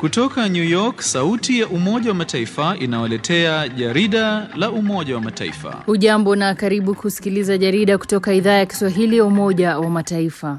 Kutoka New York, sauti ya Umoja wa Mataifa inawaletea jarida la Umoja wa Mataifa. Hujambo na karibu kusikiliza jarida kutoka idhaa ya Kiswahili ya Umoja wa Mataifa.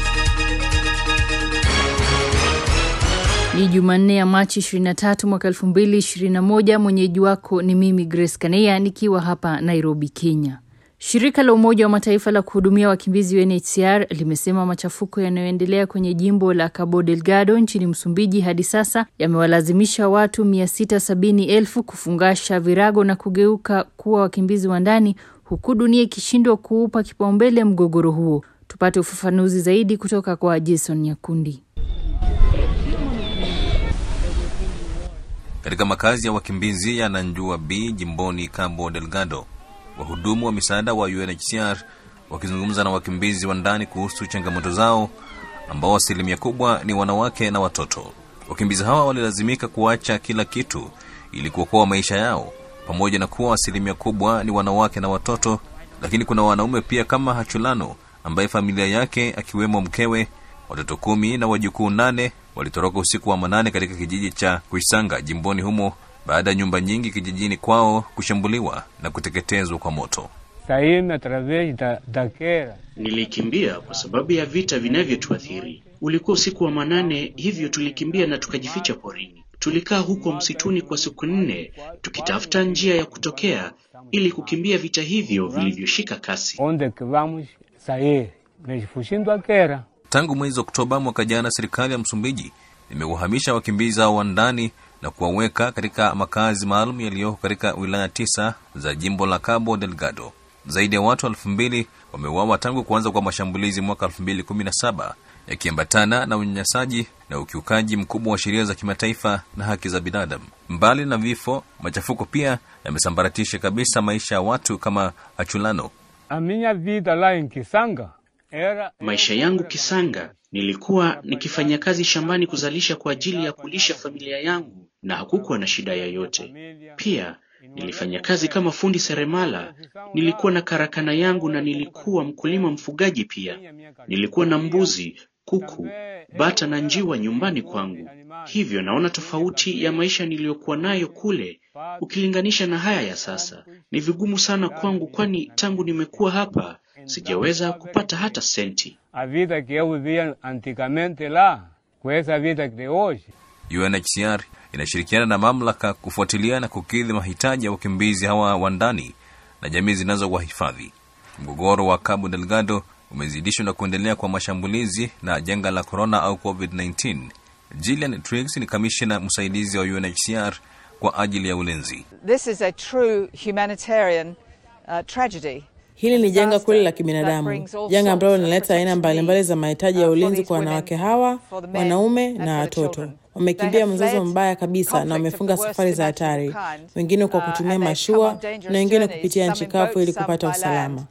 Ni Jumanne ya Machi 23 mwaka 2021. Mwenyeji wako ni mimi Grace Kaneya nikiwa hapa Nairobi, Kenya. Shirika la Umoja wa Mataifa la kuhudumia wakimbizi UNHCR limesema machafuko yanayoendelea kwenye jimbo la Cabo Delgado nchini Msumbiji hadi sasa yamewalazimisha watu 670,000 kufungasha virago na kugeuka kuwa wakimbizi wa ndani huku dunia ikishindwa kuupa kipaumbele mgogoro huo. Tupate ufafanuzi zaidi kutoka kwa Jason Nyakundi. Katika makazi ya wakimbizi ya Nanjua B jimboni Cabo Delgado, wahudumu wa misaada wa UNHCR wakizungumza na wakimbizi wa ndani kuhusu changamoto zao, ambao asilimia kubwa ni wanawake na watoto. Wakimbizi hawa walilazimika kuacha kila kitu ili kuokoa maisha yao, pamoja na kuwa asilimia kubwa ni wanawake na watoto, lakini kuna wanaume pia kama Hachulano ambaye familia yake akiwemo mkewe, watoto kumi na wajukuu nane walitoroka usiku wa manane katika kijiji cha Kuisanga jimboni humo baada ya nyumba nyingi kijijini kwao kushambuliwa na kuteketezwa kwa moto. Nilikimbia kwa sababu ya vita vinavyotuathiri. Ulikuwa usiku wa manane, hivyo tulikimbia na tukajificha porini. Tulikaa huko msituni kwa siku nne tukitafuta njia ya kutokea ili kukimbia vita hivyo vilivyoshika kasi. Tangu mwezi Oktoba mwaka jana, serikali ya Msumbiji imewahamisha wakimbizi hao wa ndani na kuwaweka katika makazi maalum yaliyoko katika wilaya tisa za jimbo la Cabo Delgado. Zaidi ya watu elfu mbili wameuawa tangu kuanza kwa mashambulizi mwaka elfu mbili kumi na saba yakiambatana na unyanyasaji na ukiukaji mkubwa wa sheria za kimataifa na haki za binadamu. Mbali na vifo, machafuko pia yamesambaratisha kabisa maisha ya watu kama Achulano. Maisha yangu Kisanga, nilikuwa nikifanya kazi shambani kuzalisha kwa ajili ya kulisha familia yangu na hakukuwa na shida yoyote. Pia nilifanya kazi kama fundi seremala, nilikuwa na karakana yangu na nilikuwa mkulima mfugaji pia. Nilikuwa na mbuzi, kuku, bata na njiwa nyumbani kwangu. Hivyo naona tofauti ya maisha niliyokuwa nayo kule ukilinganisha na haya ya sasa. Ni vigumu sana kwangu, kwani tangu nimekuwa hapa sijaweza kupata hata senti. UNHCR inashirikiana na mamlaka kufuatilia na kukidhi mahitaji ya wakimbizi hawa wa ndani na jamii zinazowahifadhi. Mgogoro wa Cabo Delgado umezidishwa na kuendelea kwa mashambulizi na janga la corona au COVID-19. Gillian Triggs ni kamishna msaidizi wa UNHCR kwa ajili ya ulinzi. This is a true humanitarian uh, tragedy. Hili ni janga kweli la kibinadamu, janga ambalo linaleta aina mbalimbali za mahitaji ya ulinzi kwa wanawake hawa, wanaume na watoto. Wamekimbia mzozo mbaya kabisa na wamefunga safari za hatari, wengine kwa kutumia mashua na wengine kupitia nchi kavu ili kupata usalama.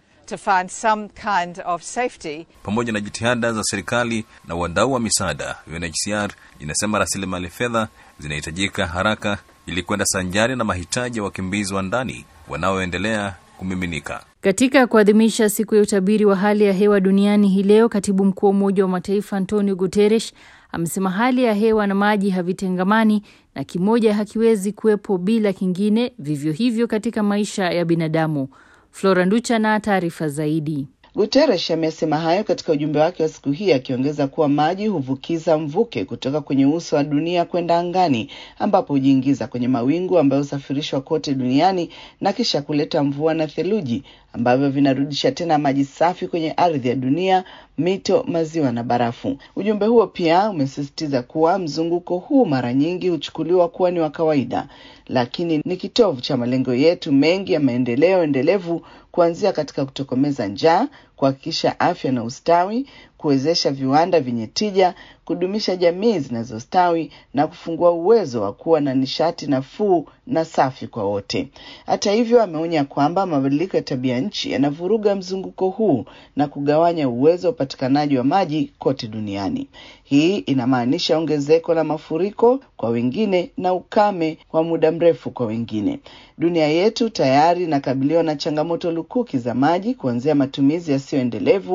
Pamoja na jitihada za serikali na wadau wa misaada, UNHCR inasema rasilimali fedha zinahitajika haraka ili kwenda sanjari na mahitaji ya wakimbizi wa ndani wanaoendelea kumiminika. Katika kuadhimisha siku ya utabiri wa hali ya hewa duniani hii leo, katibu mkuu wa Umoja wa Mataifa Antonio Guterres amesema hali ya hewa na maji havitengamani na kimoja hakiwezi kuwepo bila kingine, vivyo hivyo katika maisha ya binadamu. Flora Nducha na taarifa zaidi. Guterres amesema hayo katika ujumbe wake wa siku hii, akiongeza kuwa maji huvukiza mvuke kutoka kwenye uso wa dunia kwenda angani, ambapo hujiingiza kwenye mawingu ambayo husafirishwa kote duniani na kisha kuleta mvua na theluji ambavyo vinarudisha tena maji safi kwenye ardhi ya dunia, mito, maziwa na barafu. Ujumbe huo pia umesisitiza kuwa mzunguko huu mara nyingi huchukuliwa kuwa ni wa kawaida, lakini ni kitovu cha malengo yetu mengi ya maendeleo endelevu, kuanzia katika kutokomeza njaa, kuhakikisha afya na ustawi, kuwezesha viwanda vyenye tija, kudumisha jamii zinazostawi na kufungua uwezo wa kuwa na nishati nafuu na safi kwa wote. Hata hivyo, ameonya kwamba mabadiliko ya tabia nchi yanavuruga mzunguko huu na kugawanya uwezo wa upatikanaji wa maji kote duniani. Hii inamaanisha ongezeko la mafuriko kwa wengine na ukame wa muda mrefu kwa wengine. Dunia yetu tayari inakabiliwa na changamoto lukuki za maji, kuanzia matumizi yasiyoendelevu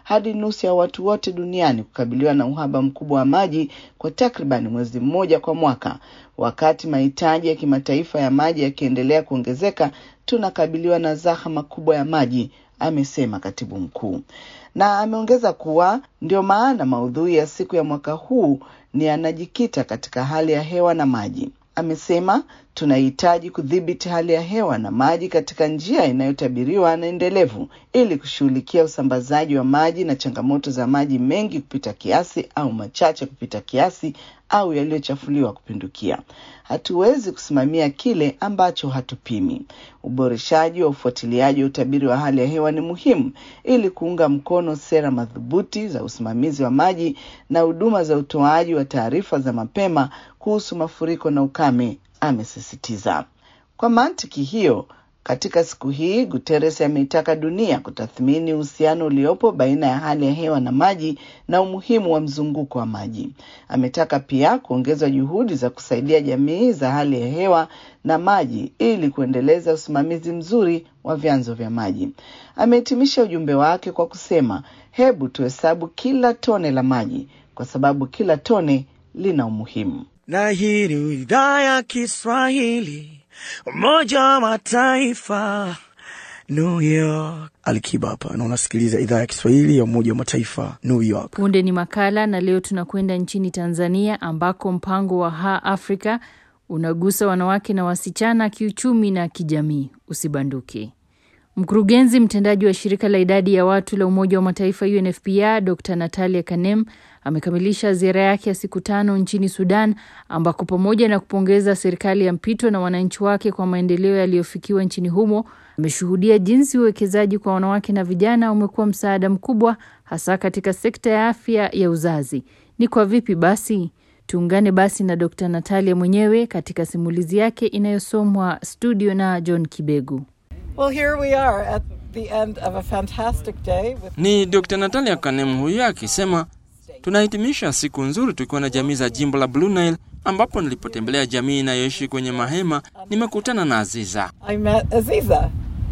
hadi nusu ya watu wote duniani kukabiliwa na uhaba mkubwa wa maji kwa takriban mwezi mmoja kwa mwaka. Wakati mahitaji ya kimataifa ya maji yakiendelea kuongezeka, tunakabiliwa na zahama kubwa ya maji, amesema katibu mkuu, na ameongeza kuwa ndio maana maudhui ya siku ya mwaka huu ni yanajikita katika hali ya hewa na maji. Amesema tunahitaji kudhibiti hali ya hewa na maji katika njia inayotabiriwa na endelevu ili kushughulikia usambazaji wa maji na changamoto za maji mengi kupita kiasi au machache kupita kiasi au yaliyochafuliwa kupindukia. Hatuwezi kusimamia kile ambacho hatupimi. Uboreshaji wa ufuatiliaji wa utabiri wa hali ya hewa ni muhimu ili kuunga mkono sera madhubuti za usimamizi wa maji na huduma za utoaji wa taarifa za mapema kuhusu mafuriko na ukame, amesisitiza. Kwa mantiki hiyo, katika siku hii Guterres ameitaka dunia kutathmini uhusiano uliopo baina ya hali ya hewa na maji na umuhimu wa mzunguko wa maji. Ametaka pia kuongezwa juhudi za kusaidia jamii za hali ya hewa na maji ili kuendeleza usimamizi mzuri wa vyanzo vya maji. Amehitimisha ujumbe wake kwa kusema, hebu tuhesabu kila tone la maji kwa sababu kila tone lina umuhimu. Na hii ni idhaa ya Kiswahili Umoja wa Mataifa, New York. Alikiba hapa na unasikiliza idhaa ya Kiswahili ya Umoja wa Mataifa, New York. Punde ni makala, na leo tunakwenda nchini Tanzania ambako mpango wa Ha Afrika unagusa wanawake na wasichana kiuchumi na kijamii. Usibanduke. Mkurugenzi mtendaji wa shirika la idadi ya watu la Umoja wa Mataifa UNFPA Dr Natalia Kanem amekamilisha ziara yake ya siku tano nchini Sudan, ambako pamoja na kupongeza serikali ya mpito na wananchi wake kwa maendeleo yaliyofikiwa nchini humo, ameshuhudia jinsi uwekezaji kwa wanawake na vijana umekuwa msaada mkubwa, hasa katika sekta ya afya ya uzazi. Ni kwa vipi basi? Tuungane basi na Dr Natalia mwenyewe katika simulizi yake inayosomwa studio na John Kibegu. Well, here we are at the end of a fantastic day with... Ni Dr. Natalia Kanem huyo akisema tunahitimisha siku nzuri tukiwa na jamii za jimbo la Blue Nile ambapo nilipotembelea jamii inayoishi kwenye mahema nimekutana na Aziza. I met Aziza.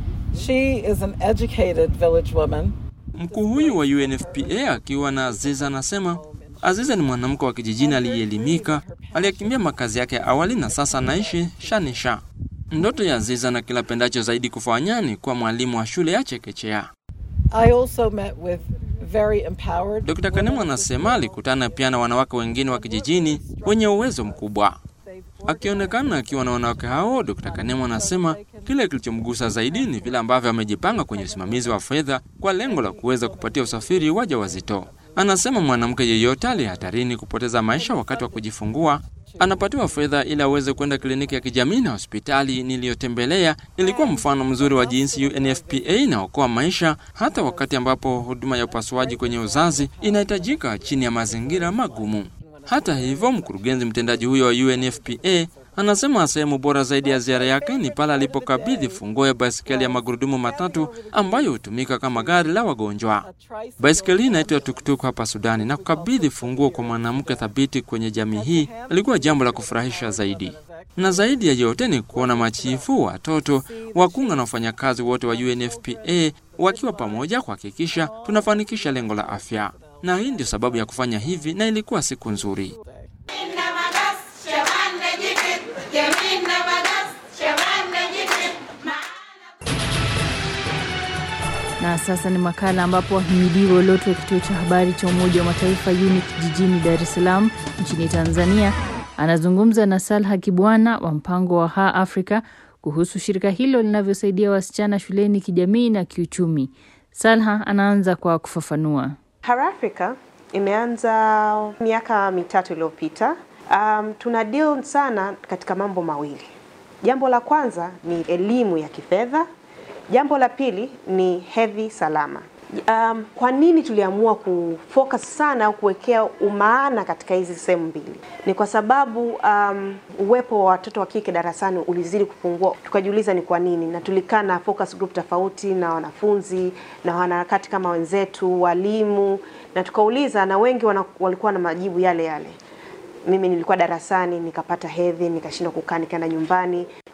She is an educated village woman. Mkuu huyu wa UNFPA akiwa na Aziza anasema Aziza ni mwanamke wa kijijini aliyeelimika, aliyekimbia makazi yake ya awali na sasa anaishi Shanisha. Ndoto ya Aziza na kila pendacho zaidi kufanya ni kuwa mwalimu wa shule ya chekechea. I also met with very empowered Dr. Kanemu anasema alikutana pia na wanawake wengine wa kijijini wenye uwezo mkubwa. Akionekana akiwa na wanawake hao, Dr. Kanemu anasema kile kilichomgusa zaidi ni vile ambavyo amejipanga kwenye usimamizi wa fedha kwa lengo la kuweza kupatia usafiri wajawazito. Anasema mwanamke yeyote aliye hatarini kupoteza maisha wakati wa kujifungua anapatiwa fedha ili aweze kwenda kliniki ya kijamii na hospitali niliyotembelea ilikuwa mfano mzuri wa jinsi UNFPA inaokoa maisha hata wakati ambapo huduma ya upasuaji kwenye uzazi inahitajika chini ya mazingira magumu. Hata hivyo, mkurugenzi mtendaji huyo wa UNFPA anasema sehemu bora zaidi ya ziara yake ni pale alipokabidhi funguo ya baiskeli ya magurudumu matatu ambayo hutumika kama gari la wagonjwa. Baiskeli hii inaitwa tuktuk hapa Sudani, na kukabidhi funguo kwa mwanamke thabiti kwenye jamii hii ilikuwa jambo la kufurahisha zaidi. Na zaidi ya yote ni kuona machifu, watoto, wakunga na wafanyakazi wote wa UNFPA wakiwa pamoja kuhakikisha tunafanikisha lengo la afya, na hii ndio sababu ya kufanya hivi, na ilikuwa siku nzuri. Na sasa ni makala ambapo wahimidiwa ulioto wa kituo cha habari cha Umoja wa Mataifa UNIC jijini Dar es Salaam nchini Tanzania anazungumza na Salha Kibwana wa mpango wa Ha Africa kuhusu shirika hilo linavyosaidia wasichana shuleni kijamii na kiuchumi. Salha anaanza kwa kufafanua. Har Africa imeanza miaka mitatu iliyopita. Um, tuna deal sana katika mambo mawili. Jambo la kwanza ni elimu ya kifedha Jambo la pili ni hedhi salama. Um, kwa nini tuliamua kufocus sana au kuwekea umaana katika hizi sehemu mbili? Ni kwa sababu um, uwepo wa watoto wa kike darasani ulizidi kupungua, tukajiuliza ni kwa nini, na tulikaa na focus group tofauti na wanafunzi na wanaharakati kama wenzetu, walimu, na tukauliza, na wengi wana, walikuwa na majibu yale yale. Mimi nilikuwa darasani nikapata hedhi, nikashindwa kukaa, nikaenda nyumbani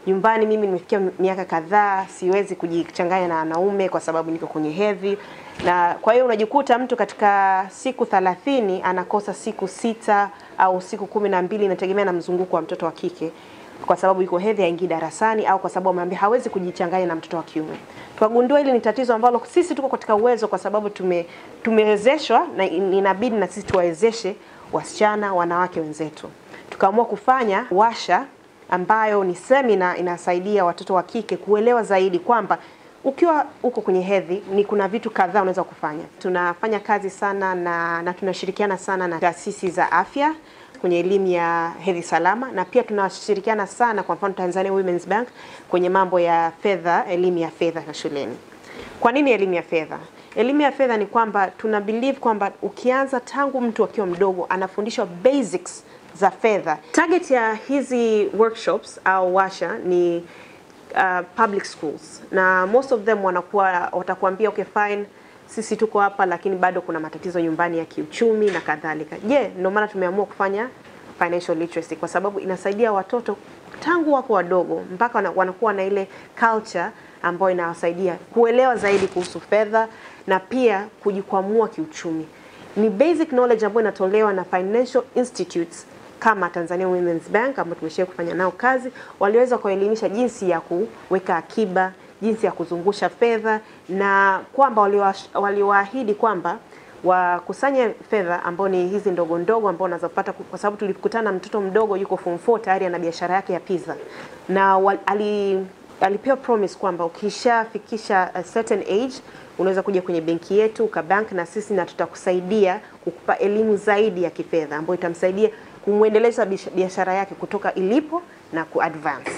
nyumbani mimi nimefikia miaka kadhaa, siwezi kujichanganya na wanaume kwa sababu niko kwenye hedhi, na kwa hiyo unajikuta mtu katika siku thelathini anakosa siku sita au siku kumi na mbili inategemea na mzunguko wa mtoto wa kike kwa sababu yuko hedhi haingii darasani au kwa sababu ameambia hawezi kujichanganya na mtoto wa kiume. Tukagundua hili ni tatizo ambalo sisi tuko katika uwezo, kwa sababu tume tumewezeshwa na inabidi na sisi tuwawezeshe wasichana, wanawake wenzetu. Tukaamua kufanya washa ambayo ni semina inasaidia watoto wa kike kuelewa zaidi kwamba ukiwa uko kwenye hedhi ni kuna vitu kadhaa unaweza kufanya. Tunafanya kazi sana na, na tunashirikiana sana na taasisi za afya kwenye elimu ya hedhi salama, na pia tunashirikiana sana, kwa mfano Tanzania Women's Bank kwenye mambo ya fedha, elimu ya fedha ya shuleni. Kwa nini elimu ya fedha? Elimu ya fedha ni kwamba tuna believe kwamba ukianza tangu mtu akiwa mdogo anafundishwa basics za fedha. Target ya hizi workshops au washa ni uh, public schools na most of them wanakuwa watakuambia okay fine sisi tuko hapa lakini bado kuna matatizo nyumbani ya kiuchumi na kadhalika. Je, ndio maana tumeamua kufanya financial literacy kwa sababu inasaidia watoto tangu wako wadogo mpaka wanakuwa na ile culture ambayo inawasaidia kuelewa zaidi kuhusu fedha na pia kujikwamua kiuchumi. Ni basic knowledge ambayo inatolewa na financial institutes kama Tanzania Women's Bank ambao tumeshia kufanya nao kazi, waliweza kuelimisha jinsi ya kuweka akiba, jinsi ya kuzungusha fedha na kwamba waliwaahidi kwamba wakusanye fedha ambao ni hizi ndogo ndogo ambao unazopata, kwa sababu tulikutana na mtoto mdogo yuko form 4 tayari ana biashara yake ya pizza na wal, ali alipewa promise kwamba ukishafikisha a certain age unaweza kuja kwenye benki yetu ukabank na sisi na tutakusaidia kukupa elimu zaidi ya kifedha ambayo itamsaidia kumwendeleza biashara yake kutoka ilipo na kuadvance.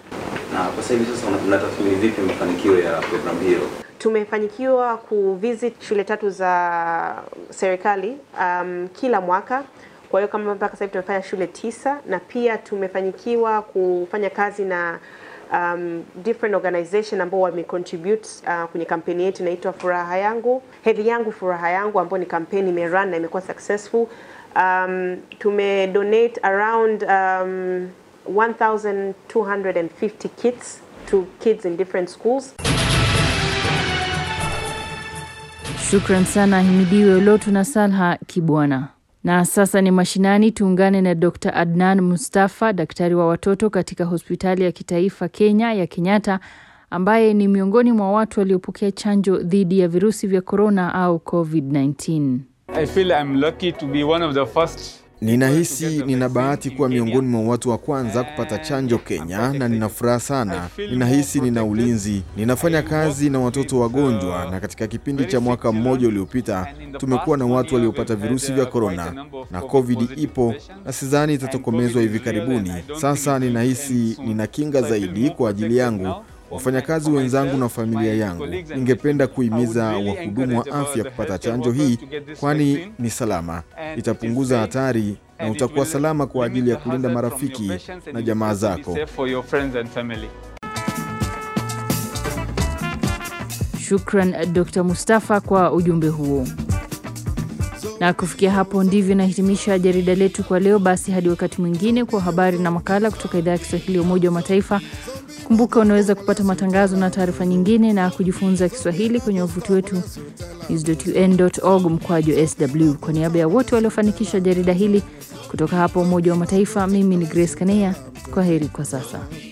Na kwa sasa hivi sasa mnatathmini vipi mafanikio ya programu hiyo? Tumefanikiwa kuvisit shule tatu za serikali um, kila mwaka. Kwa hiyo kama mpaka sasa hivi tumefanya shule tisa na pia tumefanikiwa kufanya kazi na um, different organization ambao wamecontribute uh, kwenye kampeni yetu inaitwa Furaha Yangu, Hedhi Yangu Furaha Yangu, ambayo ni kampeni imerun na imekuwa successful. Um, tume donate around um, 1250 kits to kids in different schools. Shukran sana Himidiwe Lotu na Salha Kibwana. Na sasa ni mashinani, tuungane na Dr. Adnan Mustafa, daktari wa watoto katika hospitali ya kitaifa Kenya ya Kenyatta, ambaye ni miongoni mwa watu waliopokea chanjo dhidi ya virusi vya korona au COVID-19. I feel I'm lucky to be one of the first Ninahisi nina bahati kuwa miongoni mwa watu wa kwanza kupata chanjo Kenya, na nina furaha sana. Ninahisi nina ulinzi. Ninafanya kazi na watoto wagonjwa, na katika kipindi cha mwaka mmoja uliopita tumekuwa na watu waliopata virusi vya korona, na COVID ipo na sidhani itatokomezwa hivi karibuni. Sasa ninahisi nina kinga zaidi kwa ajili yangu wafanyakazi wenzangu na familia yangu. Ningependa kuhimiza wahudumu wa afya kupata chanjo hii, kwani ni salama, itapunguza hatari na utakuwa salama kwa ajili ya kulinda marafiki na jamaa zako. Shukran Dr. Mustafa kwa ujumbe huo. Na kufikia hapo ndivyo nahitimisha jarida letu kwa leo. Basi hadi wakati mwingine kwa habari na makala kutoka idhaa ya Kiswahili ya Umoja wa Mataifa. Kumbuka unaweza kupata matangazo na taarifa nyingine na kujifunza Kiswahili kwenye wavuti wetu news.un.org mkwaju sw. Kwa niaba ya wote waliofanikisha jarida hili kutoka hapa Umoja wa Mataifa, mimi ni Grace Kanea. Kwa heri kwa sasa.